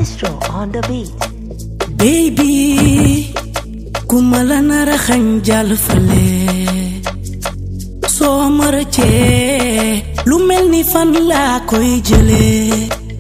Maestro on the beat. baby ku ma la nar a xañ jàll fale soo ma rëccee lu mel ni fan laa koy jëlee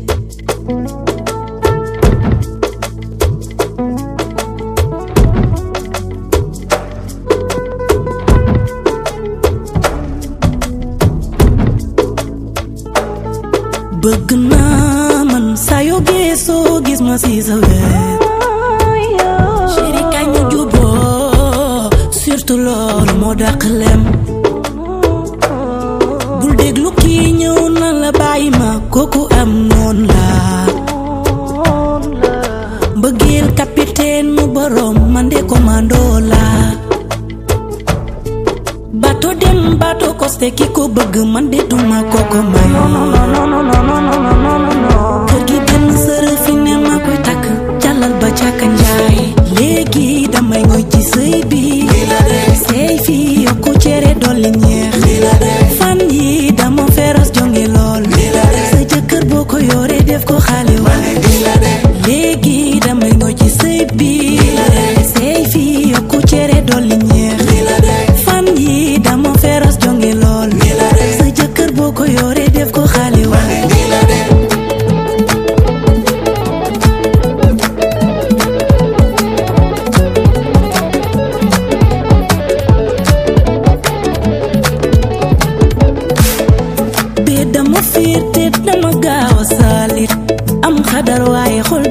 bëgg naa man saa yoo geesoo gis ma si sa wet chéri kañ ñu juboo surtout loolu moo dàq lem bul déglu kii ñëw na la bàyyi ma kooku am noon la mbëggeel capitaine mu borom man de commando la bato dem bato costé ki ko bëgg man de duma koko may kër gi benn sërë fi ne ma koy takk jàllal ba càkka njaay léegi damay ngoy ci sëy bi sëy fi yokku cere dolli ñeex fan yi dama feros jonge lool sa jëkkër boo ko yore def ko xale wa léegi damay ngoy ci sëy bi sëy fi yokku cere dolli ñeex fan yi dama feros jonge lool sa jëkkër boo ko yore def ko xale wa bee dama fiir te dama gaaw a saalit am xadar waaye xol